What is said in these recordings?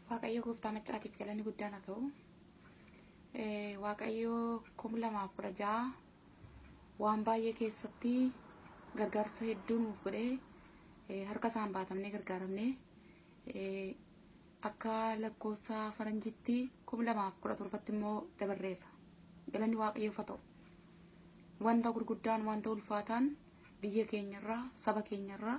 Waaqayyo gooftaa maccaatiif galanni guddaan haa ta'u. Waaqayyo kum lamaaf kudha ja'a waan baay'ee keessatti gargaarsa hedduu nuuf godhee harka isaan baatamnee gargaaramne akka lakkoofsa faranjitti kum lamaaf kudha torbatti immoo dabarreerra. Galanni waaqayyoof haa ta'u. Wanta gurguddaan wanta ulfaataan biyya keenyarraa saba keenyarraa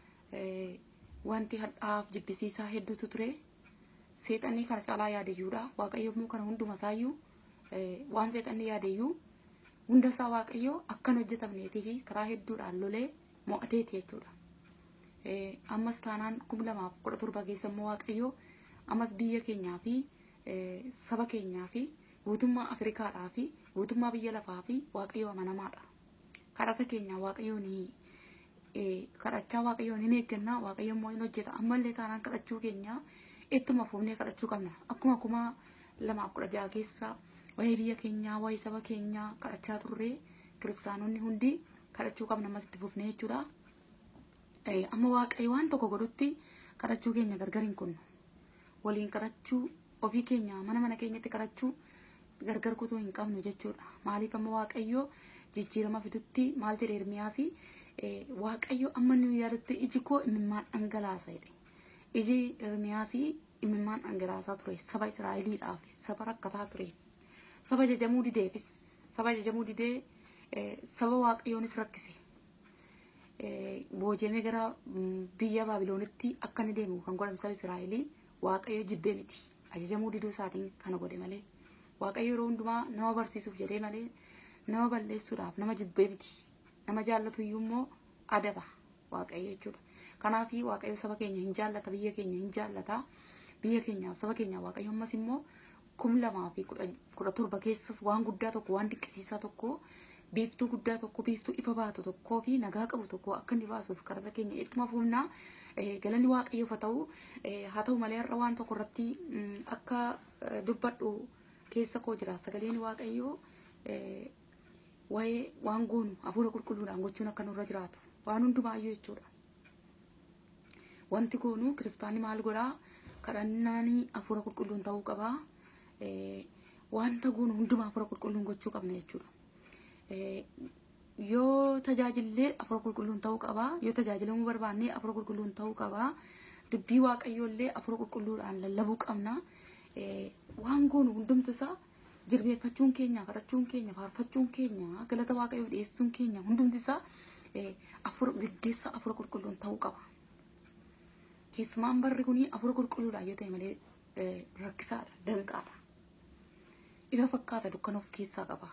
wanti hadhaaf jibbisiisaa hedduutu ture. seexanni kana caalaa yaadeyyuudha waaqayyo immoo kana hunduma isaayyuu waan seexanni yaadeyyuu hunda isaa waaqayyo akkan hojjetamneetii fi karaa hedduudhaan lolee mo'ateeti jechuudha. Ammas taanaan kuma lamaaf kudha torba keessa immoo waaqayyo ammas biyya keenyaa fi saba keenyaa fi guutummaa Afrikaadhaa fi guutummaa biyya lafaa fi waaqayyo amanamaadha. Kadhata keenya waaqayyo ni kadhachaa waaqayyo ni eeggannaa waaqayyo immoo hin hojjeta ammallee taanaan kadhachuu keenyaa ittuma fuunee kadhachuu qabna akkuma kuma lamaaf kudha jaha keessa waa'ee biyya keenyaa waa'ee saba keenyaa kadhachaa turre kiristaanonni hundi kadhachuu qabna ammas itti fufnee jechuudha. Amma waaqayyo waan tokko godhutti kadhachuu keenya gargar hin kunnu waliin kadhachuu ofii keenya mana mana keenyatti kadhachuu gargar kutuu hin qabnu jechuudha. Maaliif amma waaqayyo jijjiirama fidutti maal jedhe Ermiyaasi waaqayyo amma nu yaadutti iji koo imimmaan dhangalaasa jedhe. iji Ermiyaasii imimmaan dhangalaasaa ture saba Israa'eliidhaaf saba rakkataa tureef saba jajamuu dideefis saba jajamuu didee saba waaqayyoonis rakkise boojamee gara biyya Baabiloonitti akka inni deemu kan godhame saba Israa'elii waaqayyo jibbee miti ajajamuu diduu isaatiin kana godhe malee waaqayyo yeroo hundumaa nama barsiisuuf jedhee malee nama balleessuudhaaf nama jibbee miti nama jaallatu iyyuu immoo adaba waaqayyo jechuudha. Kanaafi waaqayyo saba keenya hin jaallata biyya keenya hin jaallata biyya keenya saba keenya waaqayyo ammas immoo kum lamaa fi kudha torba keessas waan guddaa tokko waan dinqisiisaa tokko biiftuu guddaa tokko biiftuu ifa baatu tokkoo fi nagaa qabu tokko akka inni baasuuf kadhata keenya ittuma fuunnaa galanni waaqayyoof haa ta'u haa ta'u malee har'a waan tokko irratti akka dubbadhu keessa koo jira sagaleen waaqayyoo waa'ee waan goonu hafuura qulqulluudhaan gochuun akka nurra jiraatu waan hundumaayyuu jechuudha. wanti goonu kiristaanni maal godhaa kadhannaan hafuura qulqulluun ta'uu qabaa wanta goonu hundumaa hafuura qulqulluun gochuu qabna jechuudha. Yoo tajaajillee hafuura qulqulluun ta'uu qabaa yoo tajaajilamuu barbaanne hafuura qulqulluun ta'uu qabaa dubbii waaqayyoollee hafuura qulqulluudhaan lallabuu qabna waan goonu hundumti isaa jilbeeffachuun keenya kadhachuun keenya faarfachuun keenya galata waaqayyoo dhiyeessuun keenya hundumti isaa hafuura gaggeessa hafuura qulqulluun ta'uu qaba. keessumaan barri kun hafuura qulqulluudhaan yoo ta'e malee rakkisaadha danqaadha ifa fakkaata dukkana of keessaa qaba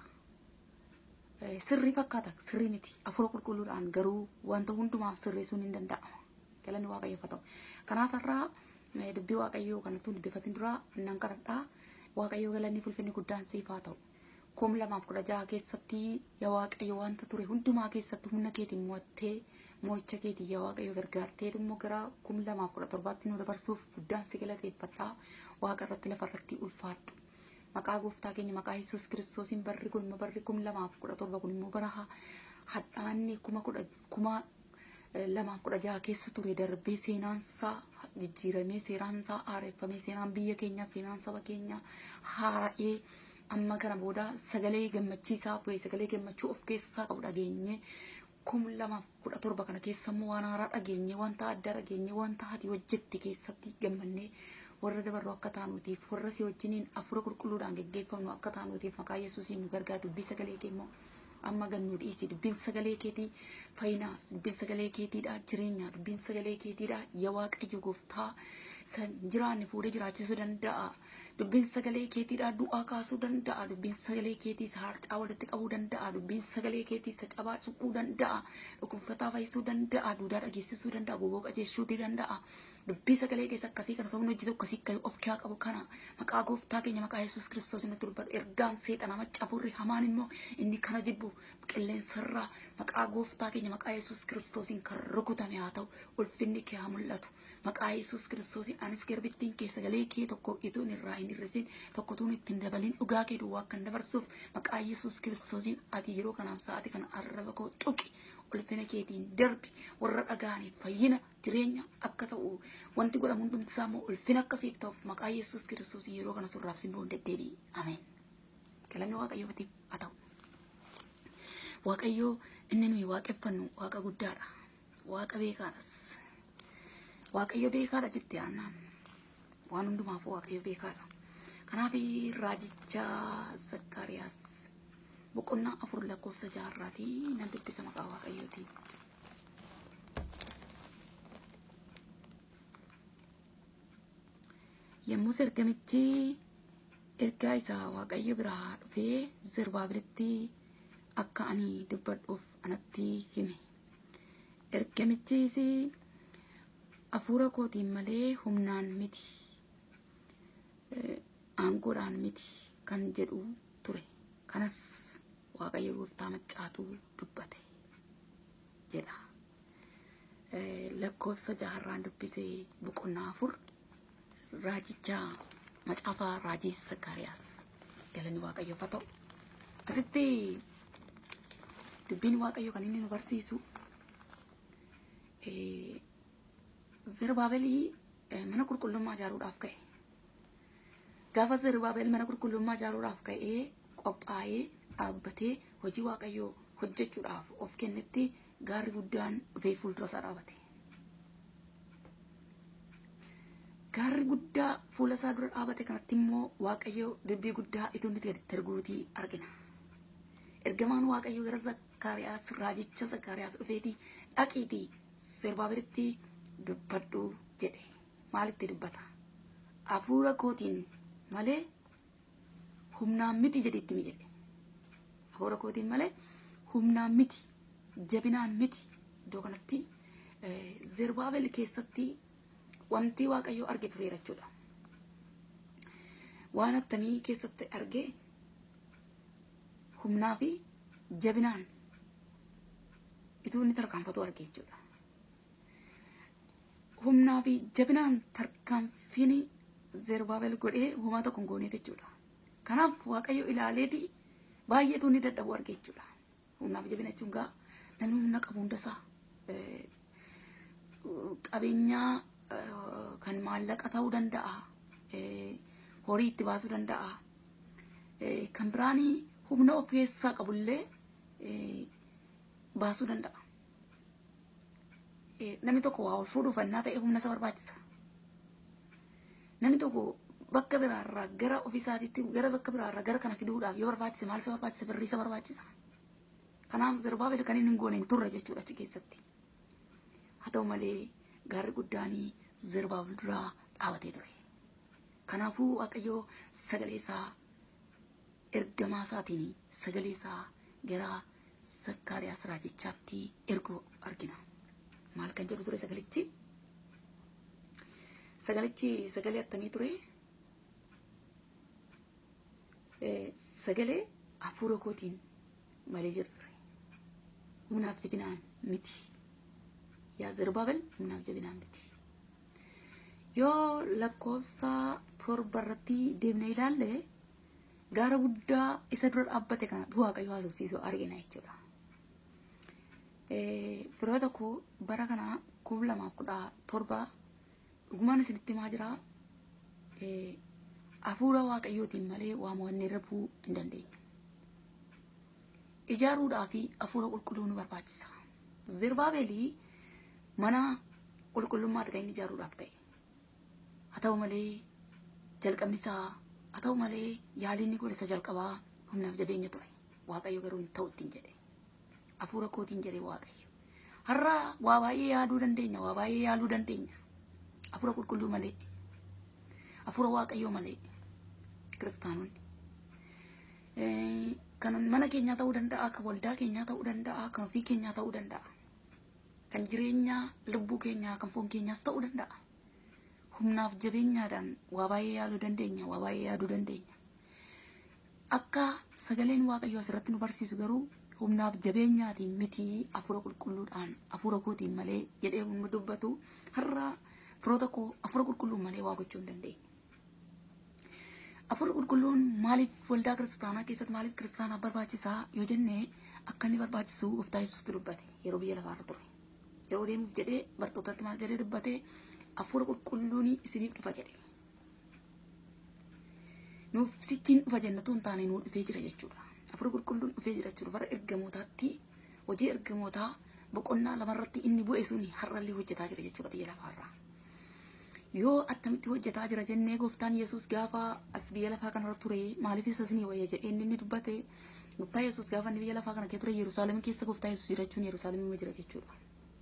sirrii fakkaata sirrii miti hafuura qulqulluudhaan garuu wanta hundumaa sirreessuun hin danda'ama galanni waaqayyoof haa ta'u kanaaf har'aa dubbii waaqayyoo kanatti dubbifatin dura nan kadhadhaa waaqayyoo galanni fulfinni guddaan siif haa ta'u kum lamaaf kudha jaha keessatti yaa waaqayyo wanta ture hundumaa keessatti humna keetiin mo'attee mo'icha keetii yaa waaqayyo gargaartee immoo gara kum lamaaf kudha torbaatti nu dabarsuuf guddaan si galateeffadhaa waaqa irratti lafa irratti ulfaadhu. Maqaa gooftaa keenya maqaa Yesuus kiristoosiin barri kun immoo barri kum lamaaf kudha torba kun immoo bara hadhaanni kuma kudha kuma lamaaf kudha jaha keessa ture darbee seenaansaa jijjiiramee seenaansaa haareffamee seenaan biyya keenyaa seenaan saba keenyaa haara'ee amma kana booda sagalee gammachiisaa fi sagalee gammachuu of keessaa qabu dhageenye kum lamaaf kudha torba kana keessa immoo waan haaraa dhageenye wanta addaa dhageenye wanta ati hojjette keessatti gammannee warra dabarru akka taanuutiif warra si wajjiniin hafuura qulqulluudhaan geggeeffamnu akka taanuutiif maqaa yesuusiin nu gargaara dubbii sagalee kee immoo amma gannu dhiisi dubbiin sagalee keetii fayyinaa dubbiin sagalee keetiidha jireenya dubbiin sagalee keetiidha yaa waaqayyo gooftaa san jiraanne fuudhee jiraachisuu danda'a dubbiin sagalee keetiidha du'aa kaasuu danda'a dubbiin sagalee keetii isa harcaa walitti qabuu danda'a dubbiin sagalee keetii isa cabaa suquu danda'a dhukkubsataa fayyisuu danda'a duudaa dhageessisuu danda'a goboo qajeessuutii danda'a dubbii sagalee keessa akkasii kana sabni hojjetu akkasii of keessaa qabu kana maqaa gooftaa keenya maqaa yesuus kiristoos nutti dubbadhu ergaan seexana maccafurri hamaan immoo inni kana jibbu qilleensarraa maqaa gooftaa keenya maqaa yesuus kiristoosiin kan rukutame haa ta'u ulfinni kee haa mul'atu maqaa yesuus kiristoosiin anis garbittiin kee sagalee kee tokko ituun irraa hin hir'isin tokko tuun ittiin dabalin dhugaa kee duwwaa kan dabarsuuf maqaa yesuus kiristoosiin ati yeroo kanaaf sa'aati kana arraba koo tuqi ulfina keetiin darbi warra dhaga'aniif fayyina jireenya akka ta'u wanti godhamu hundumti isaa immoo ulfina akkasiif ta'uuf maqaa yesus kiristoos yeroo kana surraaf simboon deddeebi'i ameen galanni waaqayyootiif haa ta'u waaqayyoo inni nuyi waaqeffannu waaqa guddaadha waaqa beekaadhas waaqayyo beekaadha jette aannaan waan hundumaaf waaqayyo beekaadha kanaaf raajicha zakkaariyaas boqonnaa afur lakkoofsa jaarraatii nan dubbisa maqaa waaqayyootiin. Yommus ergamichi ergaa isaa waaqayyo biraa dhufee Zerubaabiilitti akka ani dubbadhuuf anatti hime. Ergamichis hafuura kootiin malee humnaan miti aangoodhaan miti kan jedhu ture. Kanas waaqayyo gooftaa maccaatu dubbate jedha. Lakkoofsa jaharraan dubbisee boqonnaa afur raajicha macaafaa raajii Sakkaariyaas galanni waaqayyoof haa ta'u. Asitti dubbiin waaqayyo kan inni nu barsiisu Zerubaabelii mana qulqullummaa ijaaruudhaaf ka'e. Gaafa Zerubaabel mana qulqullummaa ijaaruudhaaf ka'ee qophaa'ee dhaabbatee hojii waaqayyoo hojjechuudhaaf of kennetti gaarri guddaan dhufee fuuldura isaa dhaabate. Gaarri guddaa fuula isaa dura dhaabate kanatti immoo waaqayyo dubbii guddaa itti nuti gadi darbuutii argina. Ergamaan waaqayyo gara Zakkaariyaas raajicha Zakkaariyaas dhufeetii dhaqiitii Zerubaabeelitti dubbadhu jedhe. Maalitti dubbata? Hafuura kootiin malee humnaan miti jedheetti mi jedhe. Hafuura kootiin malee humnaan miti jabinaan miti iddoo kanatti Zerubaabel keessatti wanti waaqayyo arge tureera jechuudha. Waan attamii keessatti arge humnaa fi jabinaan ituu inni tarkaanfatu arge jechuudha. Humnaa fi jabinaan tarkaanfiin Zerubaabel godhee homaa tokko hin gooneef jechuudha. Kanaaf waaqayyo ilaaleeti baay'eetu inni dadhabu arge jechuudha. Humnaa fi jabina jechuun gaa namni humna qabu hundasaa qabeenyaa kan maallaqa ta'uu danda'a. Horii itti baasuu danda'a. Kan biraan humna of keessaa qabullee baasuu danda'a. Namni tokko waa ol fuudhuuf annaa ta'e humna isa barbaachisa. Namni tokko bakka biraarraa gara ofiisaatiitti gara bakka biraarraa gara kana fiduudhaaf yoo barbaachise maal isa barbaachisa birrii isa barbaachisa. Kanaaf Zerubaabel kan inni hin goone hin turre jechuudha achi keessatti. Haa ta'u malee gaarri guddaanii Zerubaabel duraa dhaabatee ture. Kanaafuu Waaqayyoo sagalee isaa ergamaa isaatiin sagalee isaa gara Zakkaariyaas raajichaatti ergu argina. Maal kan jedhu ture sagalichi? Sagalichi sagalee attamii ture? Sagalee hafuura kootiin malee jedhu ture. Humnaaf jabinaan miti. Yaa Zerubaabel humnaaf jabinaan miti. Yoo lakkoofsa torba irratti deemnee ilaalle gaara guddaa isa dura dhaabbate kana waaqayyo haasofsiisuu argina jechuudha. Firoota koo bara kana kuma lamaaf kudha torba dhugumaan isinitti himaa jira. Hafuura waaqayyootiin malee waamoonni irra bu'uu hin dandeenyu. Ijaaruudhaa fi hafuura qulqulluu nu barbaachisa. Zerubaabeelii mana qulqullummaati kan inni ijaaruudhaaf ka'e. Haa ta'u malee jalqabni isaa haa ta'u malee yaaliin godhe isa jalqabaa humnaaf jabeenya ture. Waaqayyo garuu hin ta'u ittiin jedhe. Hafuura kootiin jedhe Waaqayyo. Har'a waa baay'ee yaaduu dandeenya, waa baay'ee yaaluu dandeenya. Hafuura qulqulluu malee. Hafuura Waaqayyoo malee. Kiristaanonni. Kan mana keenyaa ta'uu danda'a, kan waldaa keenyaa ta'uu danda'a, kan ofii keenyaa ta'uu danda'a. Kan jireenya lubbuu keenyaa, kan foon keenyaas ta'uu danda'a. humnaaf jabeenyaadhaan waa baay'ee yaaluu dandeenya waa baay'ee yaaduu dandeenya akka sagaleen waaqayyoo asirratti nu barsiisu garuu humnaaf jabeenyaatiin miti hafuura qulqulluudhaan hafuura kootiin malee jedhee nu dubbatu har'a firoota koo hafuura qulqulluun malee waa gochuu hin dandeenye. Hafuura qulqulluun maaliif waldaa kiristaanaa keessatti maaliif kiristaanaaf barbaachisaa yoo jenne akka inni barbaachisu gooftaa yesuusti dubbate yeroo biyya lafaarra ture yeroo deemuuf jedhee bartootatti maal jedhee dubbate hafuura qulqulluun isiniif dhufa jedhe nuuf sichiin dhufa jennatu hin taane nuu dhufee jira jechuudha hafuura qulqulluun dhufee jira jechuudha bara ergamootaatti hojii ergamootaa boqonnaa lamarratti inni bu'e suni har'allee hojjetaa jira jechuudha biyya lafaarraa yoo attamitti hojjetaa jira jennee gooftaan yesus gaafa as biyya lafaa kanarra ture maaliif isa isinii wayya jedhee inni inni dubbate gooftaa yesus gaafa inni biyya lafaa kana kee ture yerusaalem keessa gooftaa yesus jirachuun yerusaalemima jira jechuudha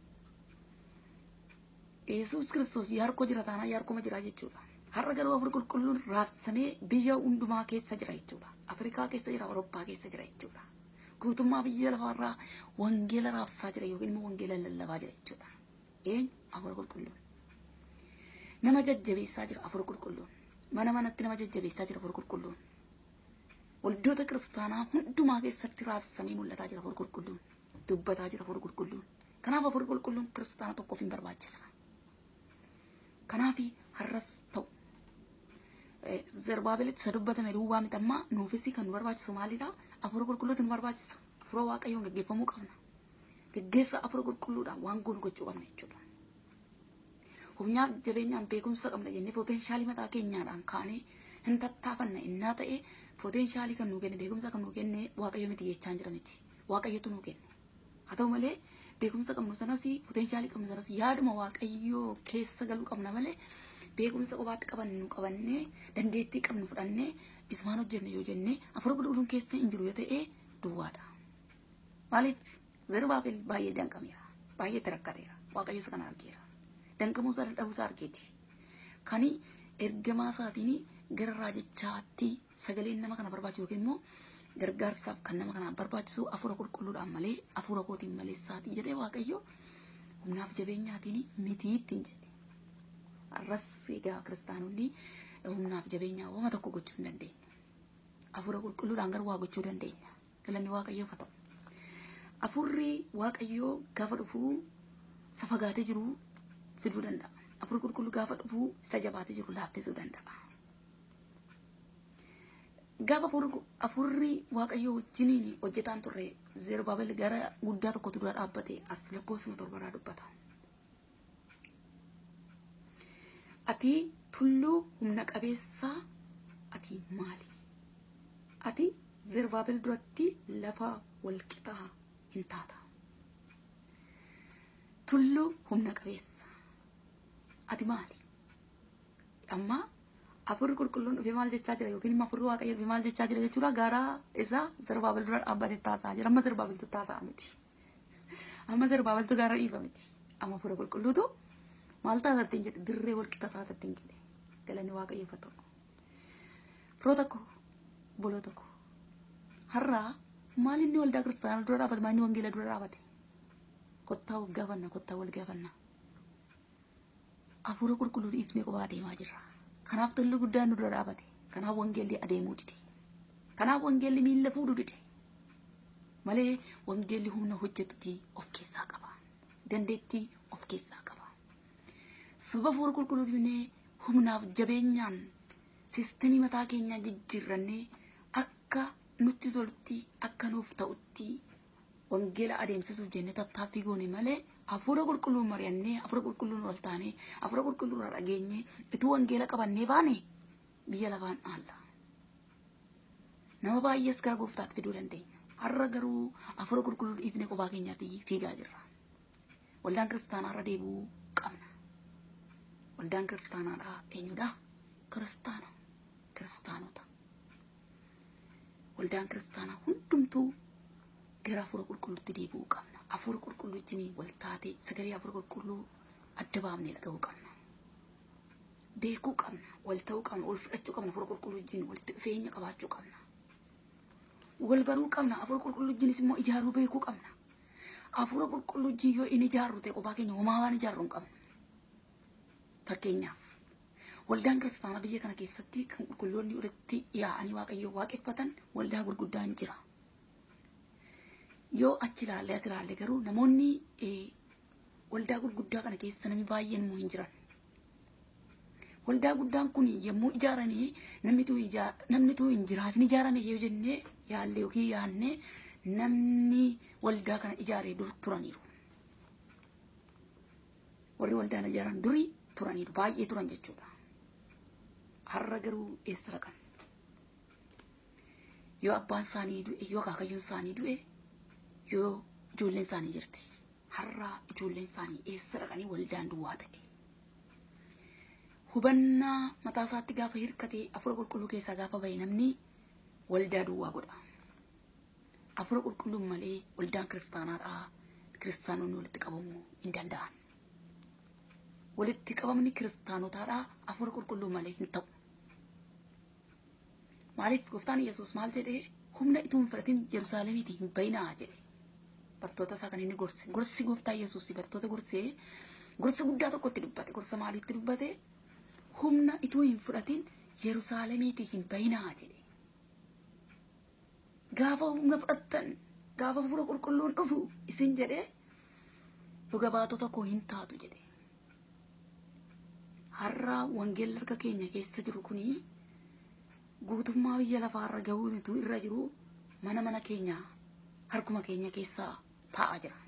yesus kiristoos yaarkoo jira taanaa yaarkoma jira jechuudha har'a garuu hafuura qulqulluun raabsamee biyya hundumaa keessa jira jechuudha afrikaa keessa jira awurooppaa keessa jira jechuudha guutummaa biyya lafaarraa wangeela raabsaa jira yookiin immoo wangeela lallabaa jira jechuudha eenyu hafuura qulqulluun nama jajjabeessaa jira hafuura qulqulluun mana manatti nama jajjabeessaa jira hafuura qulqulluun waldoota kiristaanaa hundumaa keessatti raabsamee mul'ataa jira hafuura qulqulluun dubbataa jira hafuura qulqulluun kanaaf hafuura qulqulluun kiristaana tokkoof hin barbaachisa kanaaf har'as ta'u zerbaabelitti isa dubbatame duwwaa miti ammaa nuufis kan nu barbaachisu maalidha hafuura qulqulluutu nu barbaachisa hafuura waaqayyoon gaggeeffamuu qabna gaggeessa hafuura qulqulluudhaan waan goonu gochuu qabna jechuudha humnaaf jabeenyaan beekumsa qabna jennee poteenshaalii mataa keenyaadhaan kaanee hin tattaafanna innaa ta'e poteenshaalii kan nuu kenne beekumsa kan nuu kenne waaqayyo miti jechaan jira miti waaqayyotu nuu kenne haa ta'u malee beekumsa qabnu sanas poteenshaalii qabnu sanas yaaduma waaqayyoo keessa galuu qabna malee beekumsa qofaatti qabannu qabannee dandeettii qabnu fudhannee isumaan hojjenne yoo jenne hafuura qulqulluun keessa hin jiru yoo ta'e duwwaadha. Maaliif Zerubaabel baay'ee danqameera baay'ee rakkateera waaqayyo isa kana argeera danqamuu isaa dadhabuu isaa argeeti. Kani ergamaa isaatiin gara raajichaatti sagaleen nama kana barbaachisu yookiin immoo gargaarsaaf kan nama kanaan barbaachisu hafuura qulqulluudhaan malee hafuura kootiin maleessaatii jedhee waaqayyo humnaaf jabeenyaatiin mitii ittiin jedhe. Arras egaa kiristaanonni humnaaf jabeenyaa wama tokko gochuu hin dandeenye. Hafuura qulqulluudhaan garuu waa gochuu dandeenya. Galanni waaqayyoof haa ta'u. Hafuurri waaqayyoo gaafa dhufuu isa fagaatee jiru fiduu danda'a. Hafuurri qulqulluu gaafa dhufuu isa jabaatee jiru laaffisuu danda'a. Gaafa hafuurri waaqayyoo wajjiniin hojjetaan turre Zerubaabel gara guddaa tokkotu dura dhaabbate as lakkoofsuma torbarraa dubbata. Ati tulluu humna qabeessaa ati maali? Ati Zerubaabel duratti lafa walqixaa hin taata. Tulluu humna qabeessa ati maali? Amma hafuurri qulqulluun dhufee maal jechaa jira yookiin immoo hafuurri waaqayyo dhufee maal jechaa jira jechuudha gara isaa Zerubaabel dura dhaabbatee taasaa jira amma Zerubaabeltu taasaa miti. Amma Zerubaabeltu gara dhiifa miti. Amma hafuura qulqulluutu maal taatattiin jedhe dirree walqixa taatattiin jedhe galanni waaqayyoof haa ta'u. Firoota koo boloota koo har'aa maal inni waldaa kiristaanaa dura dhaabate maal inni wangeela dura dhaabate kottaa wal gaafanna kottaa wal gaafanna. Hafuura qulqulluu dhiifnee qofaa adeemaa jirra. Kanaaf tulluu guddaan nu dura dhaabate. Kanaaf wangeelli adeemuu dide. Kanaaf wangeelli miilla fuudhuu dide. Malee wangeelli humna hojjetutti of keessaa qaba. Dandeettii of keessaa qaba. Sababa hafuura qulqulluu dhiifnee humnaaf jabeenyaan siistemii mataa keenyaa jijjiirrannee akka nutti tolutti akka nuuf ta'utti wangeela adeemsisuuf jennee tattaaffii goone malee hafuura qulqulluun mari'annee hafuura qulqulluun ol taanee hafuura qulqulluun irraa dhageenye ituu wangeela qabannee baane biyya lafaan aalla. Nama baay'ees gara gooftaatti fiduu dandeenya. Har'a garuu hafuura qulqulluu dhiifnee kophaa keenyaatti fiigaa jirra. Waldaan kiristaanaa irra deebi'uu qabna. Waldaan kiristaanaadhaa eenyudha? Kiristaana. Kiristaanota. Waldaan kiristaanaa hundumtuu gara hafuura qulqulluutti deebi'uu qabna. Hafuura qulqulluu wajjin wal taatee sagalee hafuura qulqulluu adda baafnee dhaga'uu qabna. Beekuu qabna, wal ta'uu qabna, wal fudhachuu qabna, hafuura qulqulluu wajjin walitti dhufeenya qabaachuu qabna. Wal baruu qabna, hafuura qulqulluu wajjinis immoo ijaaruu beekuu qabna. Hafuura qulqulluu wajjin yoo inni ijaarru ta'e kophaa keenya homaa waan ijaarru hin qabnu. Fakkeenyaaf waldaan kiristaanaa biyya kana keessatti kan qulqulloonni walitti yaa'anii waaqayyoo waaqeffatan waldaa gurguddaan jira. Yoo achi ilaalle as ilaalle garuu namoonni waldaa gurguddaa kana keessa namni baay'een immoo hin jiran. Waldaa guddaan kun yommuu ijaaranii namni tuu hin jiraatin ijaarame yoo jennee yaalle yookiin yaanne namni waldaa kana ijaaree dur turaniiru. Warri waldaa ijaaran durii turaniiru baay'ee turan jechuudha. Har'a garuu eessa dhaqan? Yoo abbaan isaanii du'e yoo akaakayyuun isaanii du'e yoo ijoolleen isaanii jirte har'a ijoolleen isaanii eessa dhaqanii waldaan duwwaa ta'e. Hubannaa mataa isaatti gaafa hirkatee afura qulqulluu keessaa gaafa bahe namni waldaa duwwaa godha. Afura qulqulluun malee waldaan kiristaanaadhaa kiristaanonni walitti qabamuu hin danda'an. Walitti qabamni kiristaanotaadhaa afura qulqulluu malee hin ta'u. Maaliif gooftaan Yesuus maal jedhee humna ituu hin fudhatin Yerusaalemiitii hin bayinaa jedhe. Bartoota isaa kan inni gorse. Gorsi gooftaa Yesuus bartoota gorsee gorsa guddaa tokkotti dubbate. Gorsa maaliitti dubbate? Humna ituu hin fudhatin Yerusaalemiitii hin bayinaa jedhe. Gaafa humna fudhattan gaafa afura qulqulluun dhufu isin jedhee dhuga baatota koo hin taatu jedhe. Har'a wangeelli harka keenya keessa jiru kunii guutummaa biyya lafaarra gahuutu irra jiru mana mana keenya harkuma keenya keessaa taa'aa jira.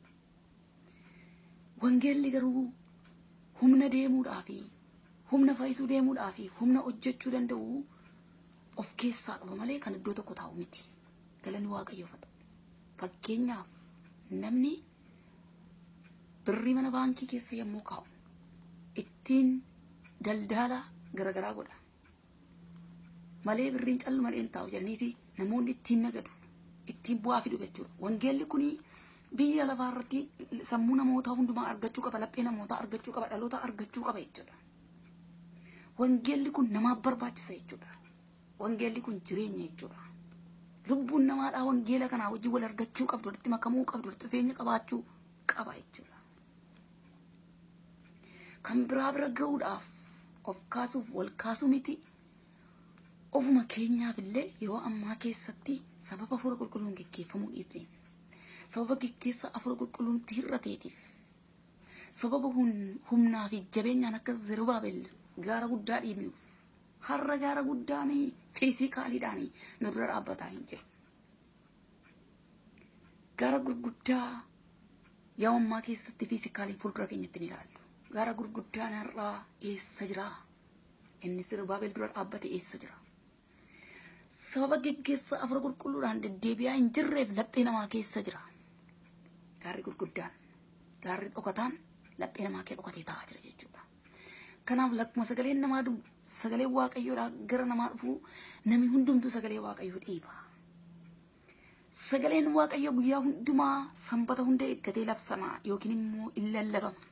Wangeelli garuu humna deemuudhaa fi humna fayyisuu deemuudhaa fi humna hojjechuu danda'u of keessaa qaba malee kan iddoo tokko taa'u miti. Galanni waaqayyoofata. Fakkeenyaaf namni birrii mana baankii keessa yommuu kaa'u ittiin daldala garaagaraa godha. malee birriin callu malee hin taa'u jedhaniiti namoonni ittiin nagadu ittiin bu'aa fidu jechuudha. Wangeelli kun biyya lafaa irratti sammuu namootaa hundumaa argachuu qaba, laphee namootaa argachuu qaba, dhaloota argachuu qaba jechuudha. Wangeelli kun namaaf barbaachisa jechuudha. Wangeelli kun jireenya jechuudha. Lubbuun namaadhaa wangeela kanaa wajjin wal argachuu qabdu, walitti makamuu qabdu, walitti dhufeenya qabaachuu qaba jechuudha. Kan biraa bira gahuudhaaf of kaasuuf wal kaasuu miti. ofuma keenyaaf illee yeroo ammaa keessatti sababa afura qulqulluun geggeeffamuu dhiibneef sababa geggeessa afura qulqulluutti hir'ateetiif sababa humnaa fi jabeenyaan akka Zerubaabel gaara guddaa dhiibnuuf har'a gaara guddaan fiizikaaliidhaan nu dura dhaabbataa hin jiru. Gaara gurguddaa yeroo ammaa keessatti fiizikaaliin fuuldura keenyatti ni ilaallu. Gaara gurguddaan har'aa eessa jira? Inni Zerubaabel dura dhaabbate eessa jira? sababa geggeessa afura qulqulluudhaan deddeebi'aa hin jirreef laphee namaa keessa jira. Gaarri gurguddaan, gaarri dhokataan laphee namaa kee dhokatee taa'aa jira jechuudha. Kanaaf lakkuma sagaleen namaa dhufu sagalee waaqayyoodhaa gara namaa dhufu namni hundumtuu sagalee waaqayyoo dhiiba. Sagaleen waaqayyoo guyyaa hundumaa sanbata hunda eeggatee labsama yookiin immoo in lallabama.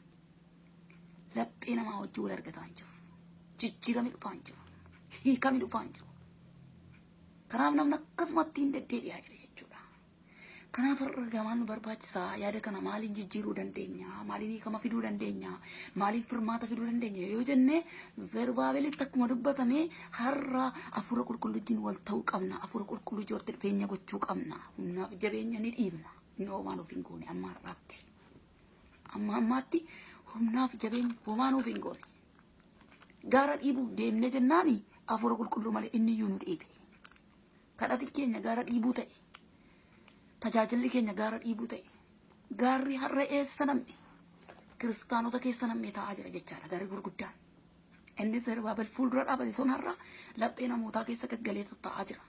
Laphee namaa wajjin wal argataa hin jiru. Jijjiirami dhufaa hin jiru. Hiikami dhufaa hin jiru. Kanaaf namni akkasumatti hin deddeebi'aa jira jechuudha. Kanaaf har'a gamaan nu barbaachisaa yaada kana maaliin jijjiiruu dandeenya? Maaliin hiikama fiduu dandeenya? Maaliin firmaata fiduu dandeenya? Yoo jenne Zerubaabelitti akkuma dubbatame har'a afura qulqulluutiin wal ta'uu qabna. Afura qulqulluu walitti dhufeenya gochuu qabna. Humnaaf jabeenya ni dhiibna. Inni homaan of hin goone amma har'aatti. Amma ammaatti humnaaf jabeenya homaan of hin goone. Gaara dhiibuuf deemne jennaani afura qulqulluu malee inni iyyuu nu dhiibe. kadhati keenya gaara dhiibuu ta'e tajaajilli keenya gaara dhiibuu ta'e gaarri har'a eessa namne kiristaanota keessa namne taa'aa jira jechaadha gaarri gurguddaan inni Zerubaabel fuuldura dhaabate sun har'a laphee namootaa keessa gaggalee taa'aa jira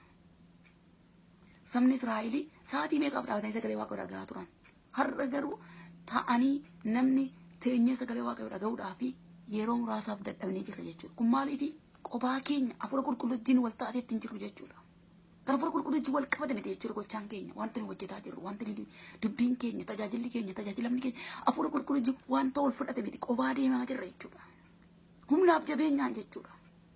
sabni Israa'elii sa'aatii meeqaaf dhaabatanii sagalee waaqayyoo dhagahaa turan har'a garuu ta'anii namni teenyee sagalee waaqayyoo dhagahuudhaa fi yeroo muraasaaf dadhabnee jira jechuudha kun maaliifi qophaa keenya afura qulqulluutiin wal ta'ateetti hin jirru jechuudha. Kan afura qulqulluutti wal qabate miti jechuudha gochaan keenya wanti nu hojjetaa jirru wanti nu dubbiin keenya tajaajilli keenya tajaajilamni keenya afura qulqulluutti wanta wal fudhate miti qophaa deemaa jirra jechuudha. Humnaaf jabeenyaan jechuudha.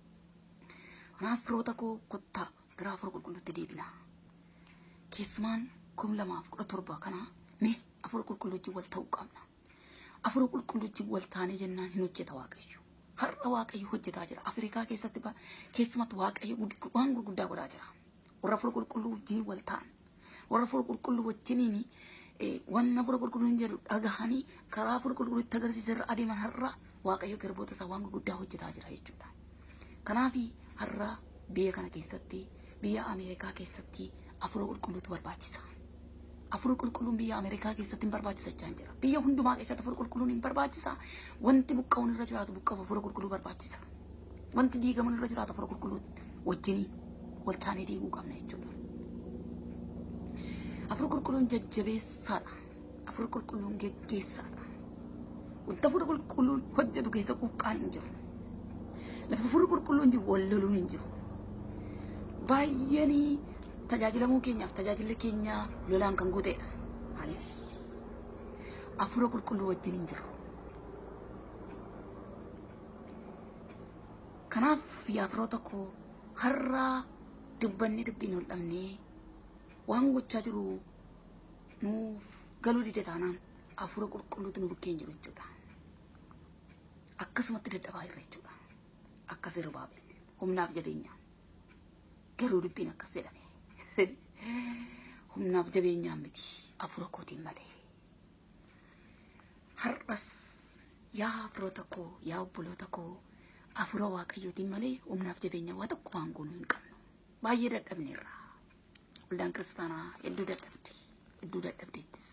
Kanaaf firoota koo kottaa gara afura qulqulluutti deebinaa. Keessumaan kum lamaaf kudha torba kana mee afura qulqulluutti wal ta'uu qabna. Afura qulqulluutti wal taanee jennaan hin hojjeta waaqayyo. Har'a waaqayyo hojjetaa jira. Afrikaa keessatti keessumatti waaqayyo waan gurguddaa godhaa jira. warra afura qulqulluu wajjin wal ta'an warra afura qulqulluu wajjiniin wanna afura qulqulluu hin jedhu dhagahanii karaa afura qulqulluu itti agarsiisa irra adeeman har'a waaqayyo garboota isaa waan gurguddaa hojjetaa jira jechuudha. Kanaaf har'a biyya kana keessatti biyya Ameerikaa keessatti afura qulqulluutu barbaachisa. Afur qulqulluun biyya Ameerikaa keessatti hin barbaachisachaa hin jira. Biyya hundumaa keessatti afur qulqulluun hin barbaachisa. Wanti buqqa'uun irra jiraatu buqqa'u afur qulqulluu barbaachisa. Wanti diigamuun irra jiraatu afur qulqulluu wajjiniin wal taanee diiguu qabna jechuudha. Afur qulqulluun jajjabeessaadha. Afur qulqulluun geggeessaadha. Wanta afur qulqulluun hojjetu keessa quuqqaan hin jiru. Lafa afur qulqulluun jiru wal loluun hin jiru. Baay'eenii tajaajilamuu keenyaaf tajaajilli keenya lolaan kan guuteedha. Maaliif? Afura qulqulluu wajjin hin jiru. Kanaaf yaa firoota koo har'a dubbanni dubbiin ol dhabnee waan gochaa jiru nuuf galuu dide taanaan afura qulqulluutu nu bukkeen jiru jechuudha. Akkasumatti dadhabaa jirra jechuudha. Akkas yeroo baabel humnaaf jabeenyaan garuu dubbiin akkas jedhame. humnaaf jabeenyaan miti afura kootiin malee. Har'as yaa firoota koo yaa obboloota koo afura waaqayyootiin malee humnaaf jabeenya waa tokko waan goonuu hin qabnu. Baay'ee dadhabneerra. Waldaan kiristaanaa hedduu dadhabdi. Hedduu dadhabdeettis.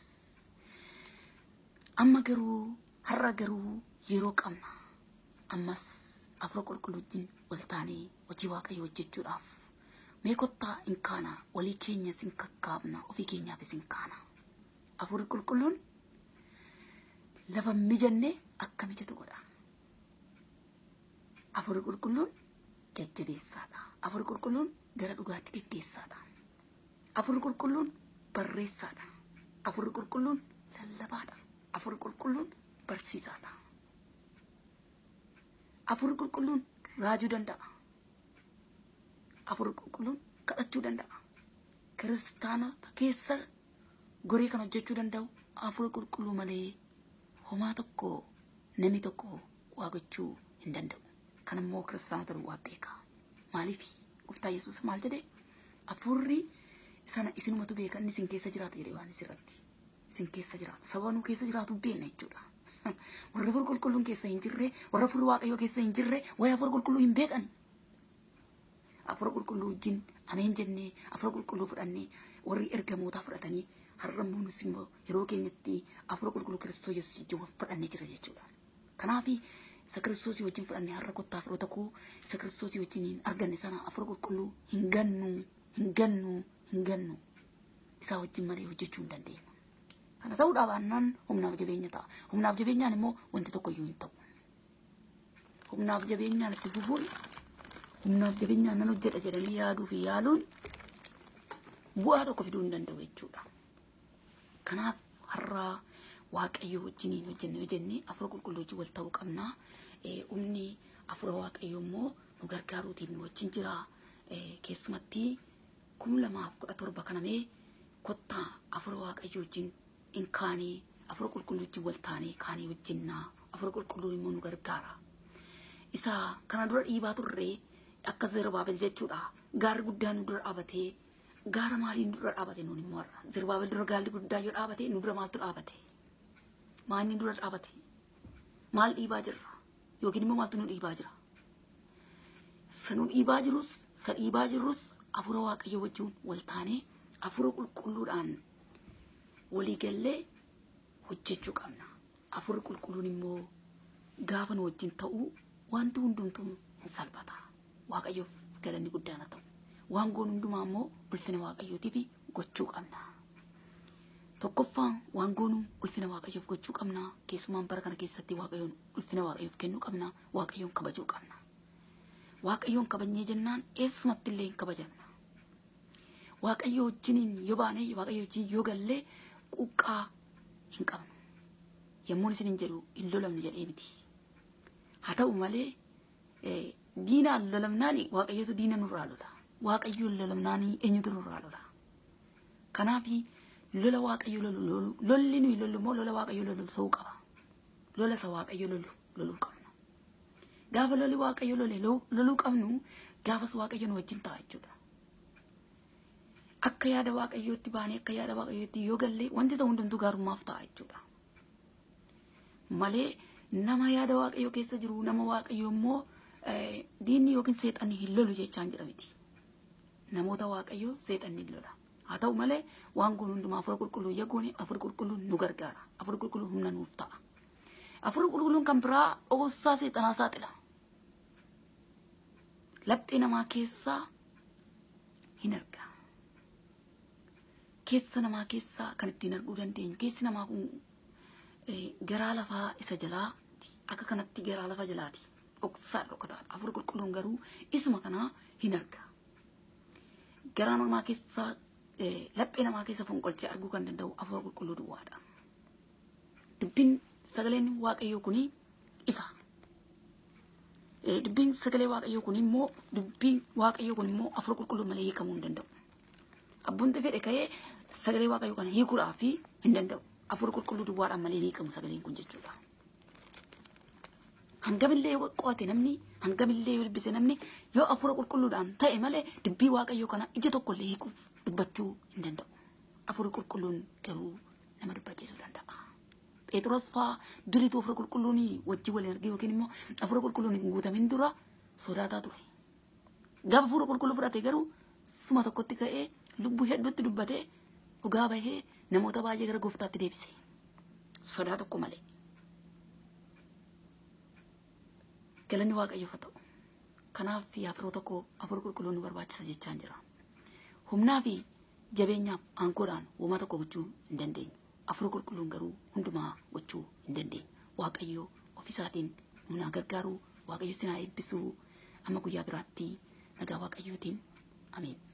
Amma garuu har'a garuu yeroo qabna. Ammas afura qulqulluu wajjin wal taanee hojii waaqayyoo hojjechuudhaaf mee kottaa hin kaana walii keenya sin kakkaabna ofii keenyaafis hin kaana. Afurri qulqulluun lafa mijanne akka mijatu godha. Afurri qulqulluun jajjabeessaadha. Afurri qulqulluun gara dhugaatti geggeessaadha. Afurri qulqulluun barreessaadha. Afurri qulqulluun lallabaadha. Afurri qulqulluun barsiisaadha. Afurri qulqulluun raajuu danda'a. Afurri qulqulluun kadhachuu danda'a. Kiristaana keessa goree kan hojjechuu danda'u afurri qulqulluu malee homaa tokko namni tokko waa gochuu hin danda'u. Kan immoo kiristaanota duwwaa beeka. Maaliif gooftaa Yesuus maal jedhee afurri sana isinumatu beeka inni isin keessa jiraata jedhee waan isirratti. Isin keessa jiraata. Saba nu keessa jiraatu beekna jechuudha. Warra afur qulqulluun keessa hin jirre, warra afur waaqayyoo keessa hin jirre, waa'ee afur qulqulluu hin beekan. Afur qulqulluu wajjin ameen jennee afur qulqulluu fudhannee warri ergamootaa fudhatanii har'a immoo nus immoo yeroo keenyatti afur qulqulluu kiristoos yesuus wajjin fudhannee jira jechuudha. Kanaaf isa kiristoosii wajjin fudhannee har'a kottaa afuroota koo isa kiristoosii wajjin hin arganne sana afur qulqulluu hin gannu hin gannu hin gannu isaa wajjin malee hojjechuu hin dandeenyu. Kana ta'uudhaa baannaan humnaaf jabeenya ta'a. Humnaaf jabeenyaan immoo wanti tokko iyyuu hin ta'u. Humnaaf jabeenyaan itti fufuun humnaaf jabeenyaan nan hojjedha jedhanii yaaduu fi yaaluun bu'aa tokko fiduu hin danda'u jechuudha. Kanaaf har'a waaqayyo wajjiniin hojjenne hojjenne afura qulqulluu wajjin wal ta'uu qabna. Humni afura waaqayyo immoo nu gargaaruutiin nu wajjin jira. Keessumatti kum lamaaf kudha torba kanamee kottaa afura waaqayyo wajjin hin kaanii afura qulqulluu wajjin wal taanee kaanii wajjinnaa afura qulqulluun immoo nu gargaara. Isa kana dura dhiibaa turree akka Zerubaabel jechuudha. Gaarri guddaan nu dura dhaabatee gaara maaliin dura dhaabate nuun immoo har'a. Zerubaabel dura gaalli guddaa yoo dhaabate nu dura maaltu dhaabate? Maalni dura dhaabate? Maal dhiibaa jirra? Yookiin immoo maaltu nu dhiibaa jira? Sa nu dhiibaa jirus, sa dhiibaa jirus afura waaqayyo wajjin wal taanee afura qulqulluudhaan walii gallee hojjechuu qabna. Afurri qulqulluun immoo gaafa nu wajjin ta'uu wanti hundumtuu hin salphata. Waaqayyoof galanni guddaan haa ta'u. Waan goon hundumaa immoo ulfina waaqayyootiif gochuu qabna. Tokkoffaan waan goonu ulfina waaqayyoof gochuu qabna. Keessumaan bara kana keessatti waaqayyoon ulfina waaqayyoof kennuu qabna. Waaqayyoon kabajuu qabna. Waaqayyoon kabajnee jennaan eessumatti illee hin kabajamna. Waaqayyo wajjiniin yoo baanee waaqayyo wajjin yoo gallee quuqqaa hin qabnu. Yommuun isin hin jedhu hin lolamnu jedhee miti. Haa ta'u malee diinaan lolamnaani waaqayyotu diina nurraa lola. Waaqayyoon lolamnaani eenyutu nurraa lola. Kanaaf lola waaqayyo lolu lolu lolli nuyi lollu immoo lola waaqayyo lolu ta'uu qaba. Lola isa waaqayyo lolu loluu qabna. Gaafa loli waaqayyo lole loluu qabnu gaafas waaqayyo nu wajjin ta'a jechuudha. Akka yaada waaqayyootti baanee akka yaada waaqayyootti yoo galle wanti ta'u hundumtuu gaarummaaf ta'a jechuudha. Malee nama yaada waaqayyoo keessa jiru nama waaqayyo immoo diinni yookiin seexanni hin lolu jechaan jedha miti. Namoota waaqayyoo seexanni hin lola. haa ta'u malee waan goonu hundumaa afur qulqulluu yaguuni afur qulqulluun nu gargaara afur qulqulluun humna nuuf ta'a afur qulqulluun kan biraa dhoksaa seexanaa saaxila laphee namaa keessaa hin arga keessa namaa keessaa kan ittiin arguu dandeenyu keessi namaa kun garaa lafaa isa jalaati akka kanatti garaa lafa jalaati dhoksaa dhokataadha afur qulqulluun garuu isuma kanaa hin arga garaa namaa keessaa laphee namaa keessa fonqolchee arguu kan danda'u afur qulqulluu duwwaadha dubbiin sagaleen waaqayyoo kuni ifa dubbiin sagalee waaqayyoo kun immoo dubbiin waaqayyoo kun immoo afur qulqulluu malee hiikamuu hin danda'u abboon fedhe ka'ee sagalee waaqayyoo kana hiikuudhaaf hin danda'u afur qulqulluu duwwaadhaan malee hin hiikamu sagaleen kun jechuudha. Hangamillee qo'ate namni hangamillee yoo dubbise namni yoo afura qulqulluudhaan ta'e malee dubbii waaqayyoo kana ija tokkollee hiikuuf dubbachuu hin danda'u. Afura qulqulluun garuu nama dubbachiisuu danda'a. Phexros fa'aa duriitu afura qulqulluun wajjin waliin argee yookiin immoo afura qulqulluun hin guutamin dura sodaataa ture. Gaafa afura qulqulluu fudhate garuu suma tokkotti ka'ee lubbuu hedduutti dubbatee dhugaa bahee namoota baay'ee gara gooftaatti deebise. Sodaa tokko malee. Galanni waaqayyoof haa ta'u. Kanaaf yaafiroota koo afur qulqulluun nu barbaachisa jechaan jira. Humnaa fi jabeenyaaf aangoodhaan uumaa tokko gochuu hin dandeenyu. Afur qulqulluun garuu hundumaa gochuu hin dandeenyu. Waaqayyoo ofisaatiin nu naa gargaaru, waaqayyo sinaa eebbisuu amma guyyaa biraatti nagaa waaqayyootiin. Ameen.